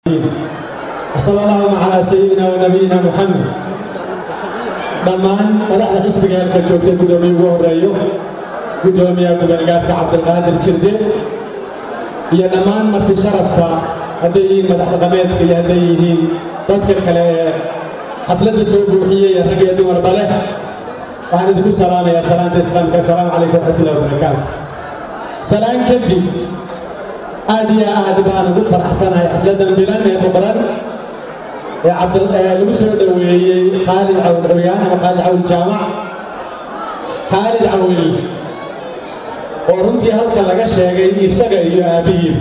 وصلى الله على سيدنا ونبينا محمد dhammaan madaxda xisbiga halka joogtay guddoomiye ugu horeeyo guddoomiyaha gubernagaarka cabdilqaadir jirde iyo dhammaan marti sharafta hadday yihiin madax dhaqameedka iyo hadday yihiin dadka kale ee xafladda soo buuxiyey ee rag iyo dumarba leh waxaan idinku salaamayaa salaanta islaamka assalaamu calaykum waraxmatullahi wabarakaatu salaan kadib aad iyo aad baan ugu faraxsanahay xafladdan bilan ee muqran ee cabdil lagu soo dhoweeyey khaalid cawil curyaan ama khaalid cawil jaamac khaalid cawil oo runtii halka laga sheegay isaga iyo aabbihii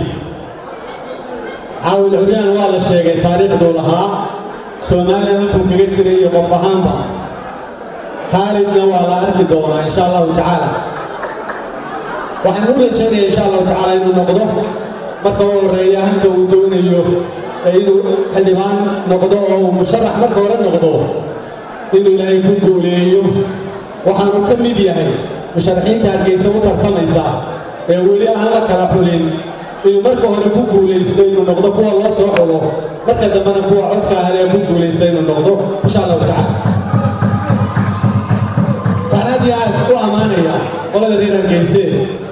cawil curyaan waa la sheegay taariikhduu lahaa soomaaliya halkuu kaga jiray iyo qof ahaanba khaalidna waa la arki doonaa insha allahu tacaala waxaan u rajaynaya insha allahu tacaala inuu noqdo marka u horeeya hanka uu doonayo inuu xildhibaan noqdo oo uu musharax marka hore noqdo inuu ilaahay ku guuleeyo waxaanu ka mid yahay musharaxiinta hargeysa u tartamaysa ee weli aan la kala xulin inuu marka hore ku guulaysto inuu noqdo kuwa loo soo xulo marka dambena kuwa codka ahlee ku guulaysta inuu noqdo insha allahu tacaala waxaan aad iyo aad u ammaanaya qolada reer hargeyse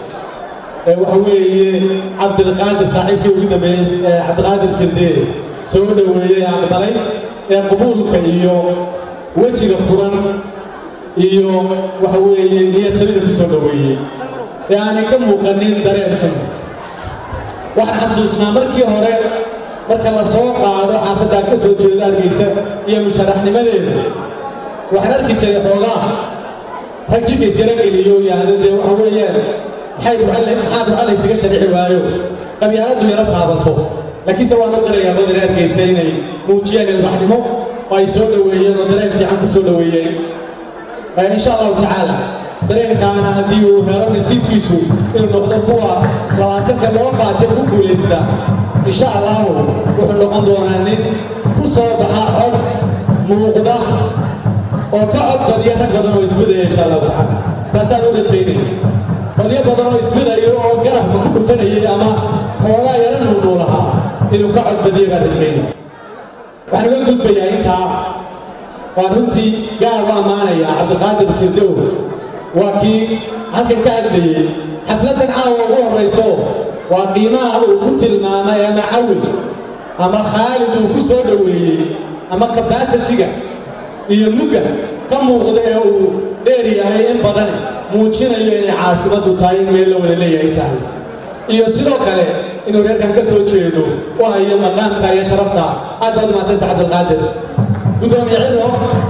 waxa weeye cabdilqaadir saaxiibkii ugu dambeeyey cabdiqaadir jirdee soo dhoweeyey aqbalay ee qabuulka iyo wejiga furan iyo waxa weeye niyadsamida ku soo dhoweeyey ee aanay ka muuqanin dareen xun waxaan xasuusnaa markii hore marka la soo qaado xaafaddaa ka soo jeeda hargeysa iyo musharaxnimadeeda waxaan arki jiray xoogaa rag jikays yara geliyo yahda dee waxa weeyaan maxaa duca laysaga sharici waayo qabyaaladdu yaro taabato laakiinse waan u qirayaa badar arkaysa inay muujiyeen ilbaxnimo oo ay soo dhoweeyeen oo dareen fiican ku soo dhoweeyeen insha allahu tacaala dareenkaana haddii uu helo nasiibkiisu inuu noqdo kuwa labaatanka loo qaatay ku guulaysta insha allahu wuxuu noqon doonaa nin ku soo baxa cod muuqda oo ka cod badiya rag badan oo isbudaya insha allahu tacaala taasaan u rajaynaya badyo badan oo isbidayo oo garabka ku dhufanayay ama xoogaa yara nuunuu lahaa inuu ka codbadiyo baan rajaynaya waxaan uga gudbayaa intaa waan runtii gaar u ammaanaya cabdiqaadir jirdow waa kii halkan ka hadlayey xafladdan caawa ugu horrayso waa qiimaha uu ku tilmaamay ama cawil ama khaalid uu ku soo dhoweeyey ama kabasitiga iyo mugga ka muuqda ee uu dheer yahay in badan muujinayo inay caasimaddu tahay in meel la wada leeyahay tahay iyo sidoo kale inuu reerkan ka soo jeedo u hayo maqaamka iyo sharafta aad baad maatanta cabdilqaadir guddoomiye cido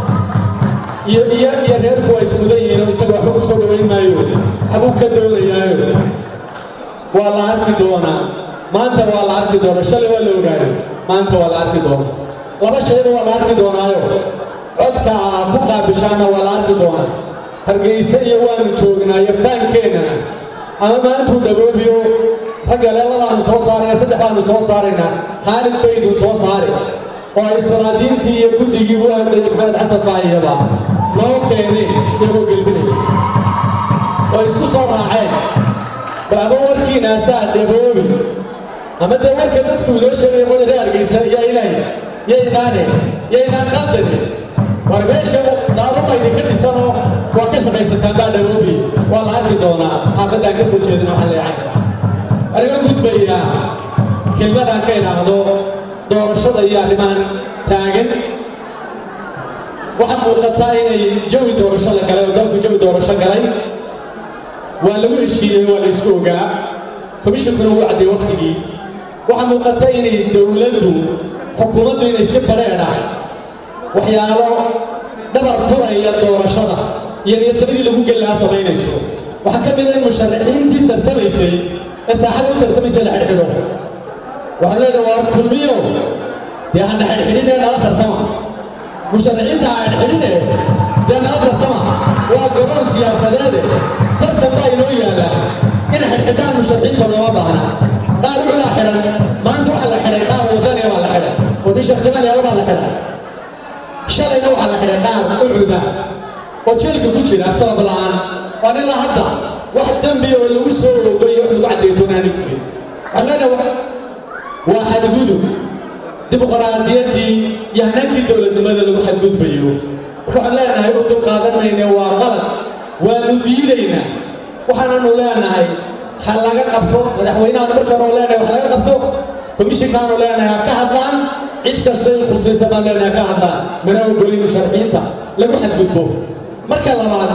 iyo iyo iyo reerku waa ismudan yihiin oo isaga waxba ku soo dhowayn maayo waxbuu ka doonayaayo waa la arki doonaa maanta waa la arki doonaa shalay waa la ogaayo maanta waa la arki doonaa laba shayba waa la arki doonaayo codka ku qaabishaana waa la arki doonaa hargeyse iyo waanu joognaayo faankeennana ama maantuu dhaboobiyo ragga leeladaanu soo saarayna saddex baanu soo saaraynaa khaalid bayduu soo saari oo ay salaadiintii iyo guddigii u hadlayay maxamed xasan faahiyaba loo keenay iyagoo gelbinaya oo isku soo raaceen bal ama warkiinaasaa dhaboobi ama dee warka dadku inoo sheegaya wadare hargeysa iyo ilaahay yaynaan yaynaan qaldani war meesha daaruma idinka dhisanoo waa ka shaqaysataan baa dhaboobi waa la arki doonaa xaafaddaan ka soo jeedina waxaa leeyahay waxaan iga gudbayaa kelmadaan ka idhaahdo doorashada iyo arrimahan taagan waxaa muuqataa inay jawi doorasho la galay oo dalku jawi doorasho galay waa lagu heshiiyey waa la isku ogaa komishinkuna wuu cadday waktigii waxaa muuqata inay dowladdu xukuumaddu inay si bareedha waxyaalo dhabar furaya doorashada iyo niyadsanadii lagu geli lahaa samaynayso waxaa ka mid a in musharaxiintii tartamaysay ee saaxada u tartamaysay la xidhxidho waxaan leedahay waa kulmiyo dee hana xidhxidhinee nala tartama musharaxiinta ha xidhxidhine dee nala tartama waa garoon siyaasadeede tartan baa inoo yaalla in xidhxidhaan musharaxiinta looma baahna qaar uculaa xidhan maanta waxaa la xidhay qaar wadaniya baa la xidhay oo nin sheekh jamal yaalo baa la xidhay shalayna waxaa la xidhay qaar ucuda oo jeelka ku jira sabab la'aan waan ilaa hadda wax dembi oo lagu soo oogayo wax lagu caddeeytoonaani jirin waxaan leenahay waa xadgudub dimuqraadiyaddii iyo hanaankii dowladnimada lagu xadgudbayo marka waxaan leenahay u dulqaadan mayne waa qalad waanu diidaynaa waxaananu leenahay ha laga qabto madaxweynahan marka hore oo leenahay wax laga qabto komishinkaanu leenahay ha ka hadlaan cid kasta in khusaysa baan leenahay ha ka hadlaan mana ogolin musharaxiinta lagu xadgudbo marka labaad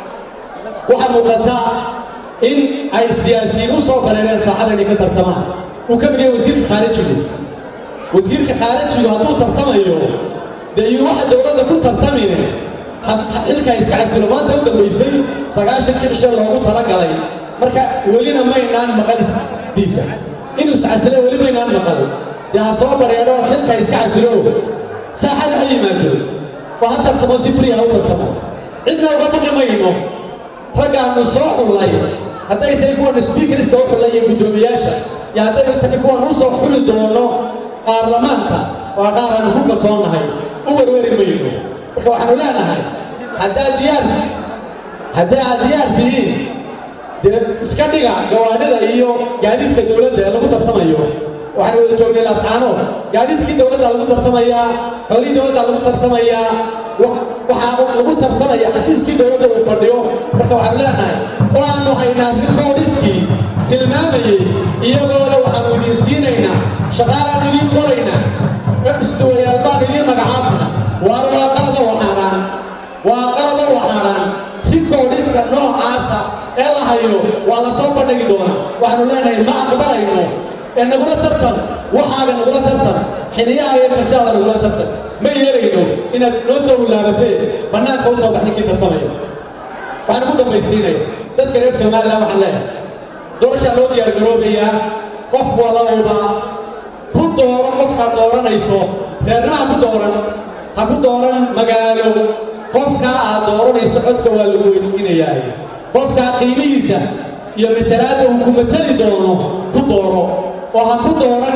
waxaa muuqataa in ay siyaasiyiin u soo bareereen saaxada inay ka tartamaan uu ka mid yahay wasiirka khaarijigu wasiirka khaarijigu hadduu tartamayo dee iyo waxa dowladda ku tartamine xilkaa iska casilo maanta u dambaysay sagaashankii cisho loogu talagalay marka welina maynaan maqal isdiisa inuu iscasile weli maynaan maqal dee ha soo bareero xilkaa iska casilo saaxada ha yimaado oo ha tartamo si frii ha u tartamo cidna uga baqi mayno raggaanu soo xullay hadday tahay kuwan sbiikariska u xullay iyo guddoomiyaasha iyo hadday tahay kuwan u soo xuli doono baarlamaanka waa qaar aanu ku kalsoonnahay u werweri mayno marka waxaanu leenahay haddaad diyaar haddii aad diyaar tihiin dee iska dhiga gawaadhida iyo gaadiidka dowladda ee lagu tartamayo waxaan wada joognay laascaano gaadiidkii dowladda lagu tartamayaa xoolihii dowladda lagu tartamayaa waxaa lagu tartamaya xafiiskii dowladda uu fadhiyo marka waxaanu leenahay oo aanu haynaa rikoodiskii tilmaamayey iyagoo le waxaanu idiin siinaynaa shaqaalaan idiin qoraynaa isduwayaal baan idiin magacaabna waar waa qalada waxaanaan waa qalada waxaanaan rikoodiska noocaasa ee la hayo waa la soo bandhigi doonaa waxaanu leenahay ma aqbalayno ee nagula tartan waxaaga nagula tartan xiniyaha iyo kartaada nagula tartan ma yeelayno inaad noo soo hulaabatee bannaanka u soo bax ninkii tartamaya waxaan ugu dambaysiinaya dadka reer somalilan waxaan leeyahay doorashaa loo diyaar garoobayaa qof walowba ku dooro qofkaad dooranayso reernaha ku dooran ha ku dooran magaalo qofkaa aad dooranayso codka waa lagu weydiinayaa qofkaa qiimihiisa iyo matalaadda uu ku matali doono ku dooro oo ha ku dooran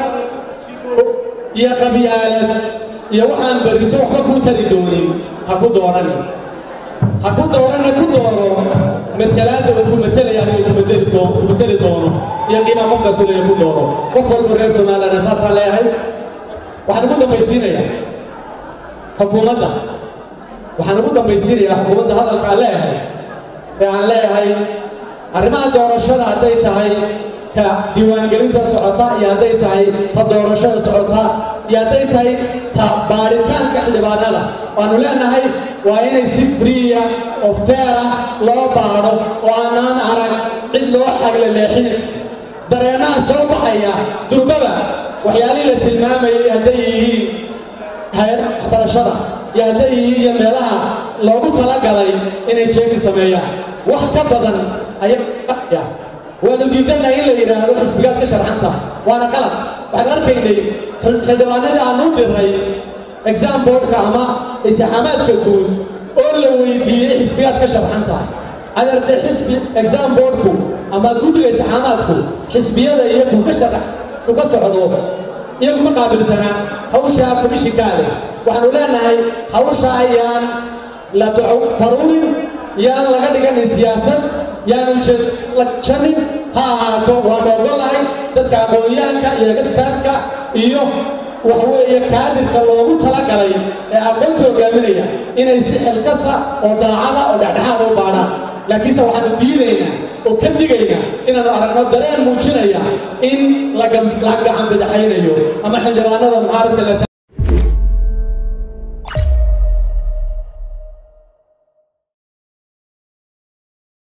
iyo qabyaalad iyo waxaan berrito waxba kuu tari doonin ha ku dooran ha ku dooranna ku dooro matalaadda uu ku matalaya adiga kumatali doo ku matali doono iyo qiimaa qofkaas leeya ku dooro qof walba reer somaliland saasaan leeyahay waxaan ugu dambaysiinayaa xukuumadda waxaan ugu dambaysiinayaa xukuumadda hadalkaan leeyahay ee aan leeyahay arrimaha doorashada hadday tahay ka diiwaangelinta socota iyo hadday tahay ta doorashada socota iyo hadday tahay ta baaritaanka xildhibaanada waanu leenahay waa inay si friya oo feer ah loo baadho oo aanaan arag cid loo xagle leexinin dareennaha soo baxaya durbaba waxyaalihii la tilmaamayay hadday yihiin hay-ada waxbarashada iyo hadday yihiin iyo meelaha loogu talagalay inay jeegi sameeyaan wax ka badan ayaa waanu diidannahay in la yidhaahdo xisbigaad ka sharxan tahay waana qalad waxaan arkaynay xildhibaanadii aanu diray exam boardka ama imtixaamaadka guud oo la weydiiyey xisbigaad ka sharxan tahay adeerde xisbi exam boardku ama guddiga imtixaamaadku xisbiyada iyagu ka sharax u ka socdo iyagu ma qaabilsanaa hawshaa komishinkaa leh waxaanu leenahay hawsha ayaan la faruurin yaan laga dhiganin siyaasad yaanu jeedlajanin ha ahaato waanu ogolahay dadka aqoonyahanka iyo expertka iyo waxa weeye kaadirka loogu talagalay ee aqoonta hogaaminaya inay si xilkasa oo daacada oo dhexdhexaada u baadhaan laakiinse waxaanu diidaynaa oo ka digaynaa inaanu aragno dareen muujinaya in la gacan badaxaynayo ama xildhibaanada mucaaradka la